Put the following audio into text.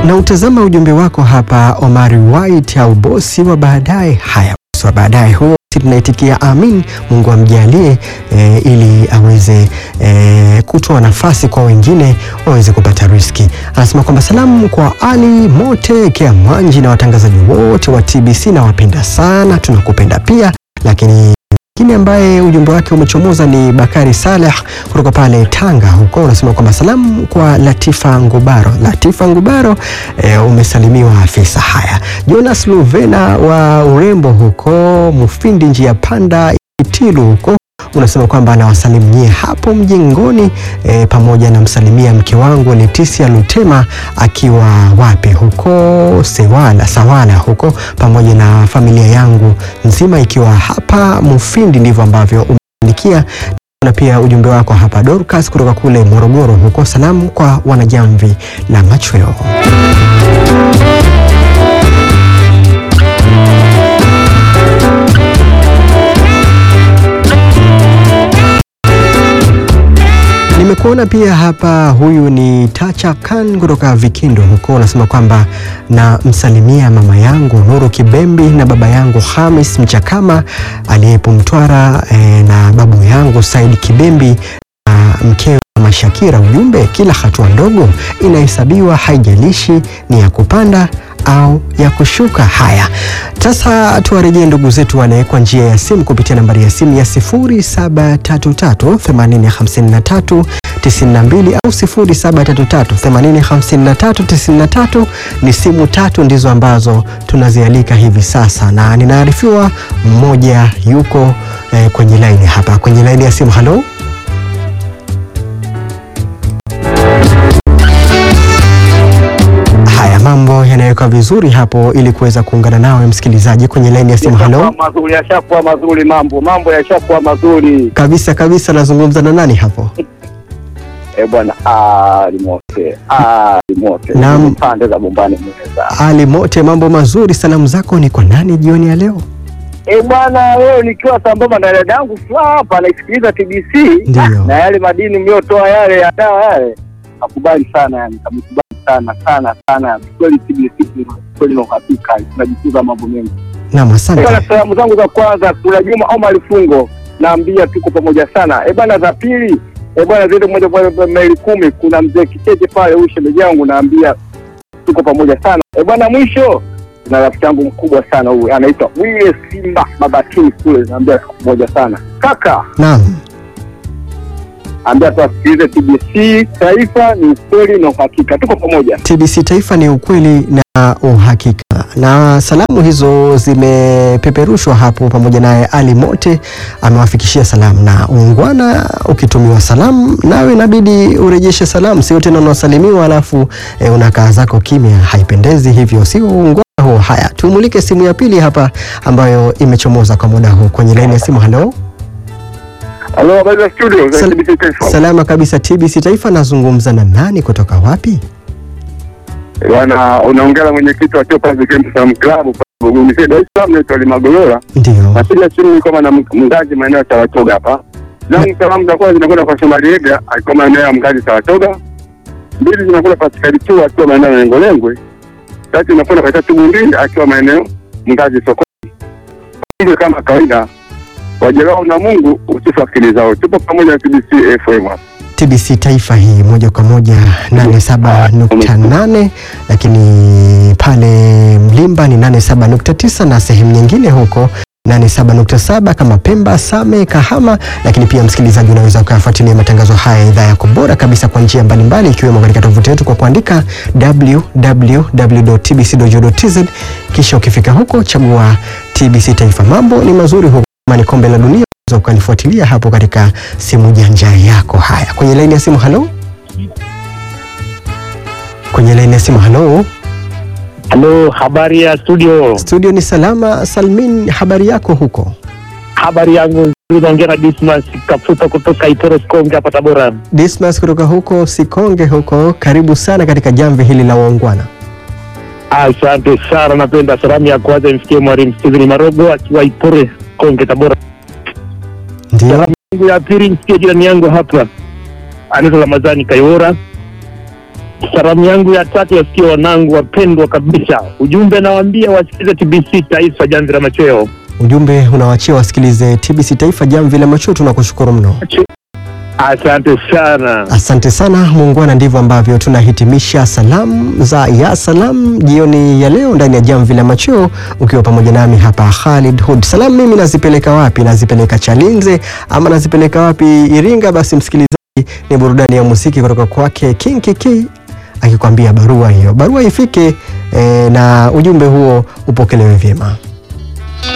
Na utazama ujumbe wako hapa, Omari White au bosi wa baadaye. Haya, bosi wa baadaye huo tunaitikia amin, Mungu amjalie e, ili aweze e, kutoa nafasi kwa wengine waweze kupata riski. Anasema kwamba salamu kwa Ali Mote Kea Mwanji na watangazaji wote wa TBC na wapenda sana, tunakupenda pia lakini mwingine ambaye ujumbe wake umechomoza ni Bakari Saleh kutoka pale Tanga huko, unasema kwamba salamu kwa Latifa Ngubaro. Latifa Ngubaro e, umesalimiwa afisa. Haya, Jonas Luvena wa urembo huko Mufindi, njia panda Itilu huko unasema kwamba anawasalimie hapo mjengoni e, pamoja na msalimia mke wangu Leticia Lutema akiwa wapi huko Sewala Sawala huko pamoja na familia yangu nzima ikiwa hapa Mufindi. Ndivyo ambavyo umeandikia na pia ujumbe wako hapa Dorcas kutoka kule Morogoro huko, salamu kwa wanajamvi la machweo. Nimekuona pia hapa, huyu ni Tacha Khan kutoka Vikindo huko, unasema kwamba na msalimia mama yangu Nuru Kibembi na baba yangu Hamis Mchakama aliyepo Mtwara eh, na babu yangu Said Kibembi na mkewe Mama Shakira. Ujumbe, kila hatua ndogo inahesabiwa, haijalishi ni ya kupanda au ya kushuka. Haya, sasa tuwarejee ndugu zetu wanawekwa njia ya simu kupitia nambari ya simu ya 0733805392 au 0733805393. Ni simu tatu ndizo ambazo tunazialika hivi sasa, na ninaarifiwa mmoja yuko eh, kwenye laini hapa, kwenye laini ya simu. Halo. Haya, mambo yanawekwa vizuri hapo ili kuweza kuungana nawe msikilizaji kwenye laini ya simu. Halo Yashakuwa mazuri, yashakuwa mazuri, mambo mambo yashakuwa mazuri. kabisa kabisa, nazungumza na nani hapo? Eh bwana, Ali Mote, Ali Mote, Naam. pande za Bombani Mweza. Ali Mote, mambo mazuri. Salamu zako ni kwa nani jioni ya leo? Eh bwana, leo nikiwa sambamba na dada yangu Fla hapa naisikiliza TBC Ndiyo. na yale madini mliotoa yale ya dawa yale, nakubali sana yani, kamkubali sana sana sana kweli. TBC ni kweli na uhakika, tunajifunza mambo mengi. Naam, Eh asante. bwana, salamu zangu za kwanza kuna Juma Omar Fungo, naambia tuko pamoja sana. Eh bwana, za pili eh bwana, zile moja kwa maili kumi, kuna mzee Kicheche pale, huyu shemeji yangu, naambia tuko pamoja sana. Eh bwana, mwisho na rafiki yangu mkubwa sana huyu anaitwa Wile Simba Mabatini kule, naambia tuko pamoja sana kaka, Naam, ambia tuwasikilize TBC Taifa, ni ukweli na uhakika, tuko pamoja. TBC Taifa ni ukweli na uhakika. Na salamu hizo zimepeperushwa hapo, pamoja naye Ali Mote amewafikishia salamu. Na ungwana, ukitumiwa salamu nawe inabidi urejeshe salamu, sio tena unasalimiwa alafu e, unakaa zako kimya, haipendezi hivyo, sio ungwana huo. Haya, tumulike simu ya pili hapa ambayo imechomoza kwa muda huu kwenye laini ya simu. Halo, Halo, habari za studio za Sal- TBC Taifa. salama kabisa. TBC Taifa, nazungumza na nani kutoka wapi? Bwana, unaongea na mwenyekiti wa Chopa Game Salaam Club kwa Buguni Dar es Salaam, naitwa Limagolola. Ndio, Napiga simu niko na mngaji maeneo ya Saratoga hapa. Zangu salamu za kwanza zinakwenda kwa Shomari Ega alikuwa maeneo ya mngaji Saratoga. Mbili zinakwenda kwa Sikari tu akiwa maeneo ya Lengolengo. Tatu inakwenda kwa Tatu Bundi akiwa maeneo mngaji sokoni. Kumbe kama kawaida wajelao na Mungu usifu akili zao. Tupo pamoja na TBC FM. TBC Taifa hii moja kwa moja 87.8, lakini pale Mlimba ni 87.9 na sehemu nyingine huko 87.7 kama Pemba, Same, Kahama. Lakini pia msikilizaji, unaweza ukafuatilia matangazo haya ya idhaa yako bora kabisa kwa njia mbalimbali, ikiwemo katika tovuti yetu kwa kuandika www.tbc.go.tz, kisha ukifika huko chagua TBC Taifa. Mambo ni mazuri huko, kama ni kombe la dunia unaweza ukalifuatilia hapo katika simu janja yako. Haya, kwenye laini ya simu, halo. Kwenye laini ya simu, halo. Halo, habari ya studio. Studio ni salama Salmin, habari yako huko? Habari yangu nzuri, naongea na Dismas Kafuta kutoka Itoro Sikonge hapa Tabora. Dismas kutoka huko Sikonge huko, karibu sana katika jamvi hili la waungwana. Asante sana, napenda salamu ya kwanza imfikie mwalimu Steven Marogo akiwa Itore Konge Tabora. Ndio, Salamu yangu ya pili imfikie jirani yangu hapa anaitwa Ramadhani Kayora. Salamu yangu ya tatu yasikia wanangu wapendwa kabisa. Ujumbe nawaambia wasikize TBC Taifa Jamvi la Machweo. Ujumbe unawachia wasikilize TBC Taifa Jamvi la Machweo. Tunakushukuru mno. Asante sana. Asante sana muungwana, ndivyo ambavyo tunahitimisha salamu za ya salam jioni ya leo ndani ya jamvi la machweo, ukiwa pamoja nami hapa Khalid Hud. Salamu mimi nazipeleka wapi? Nazipeleka Chalinze ama nazipeleka wapi? Iringa. Basi msikilizaji, ni burudani ya muziki kutoka kwake King Kiki akikwambia barua hiyo, barua ifike eh, na ujumbe huo upokelewe vyema.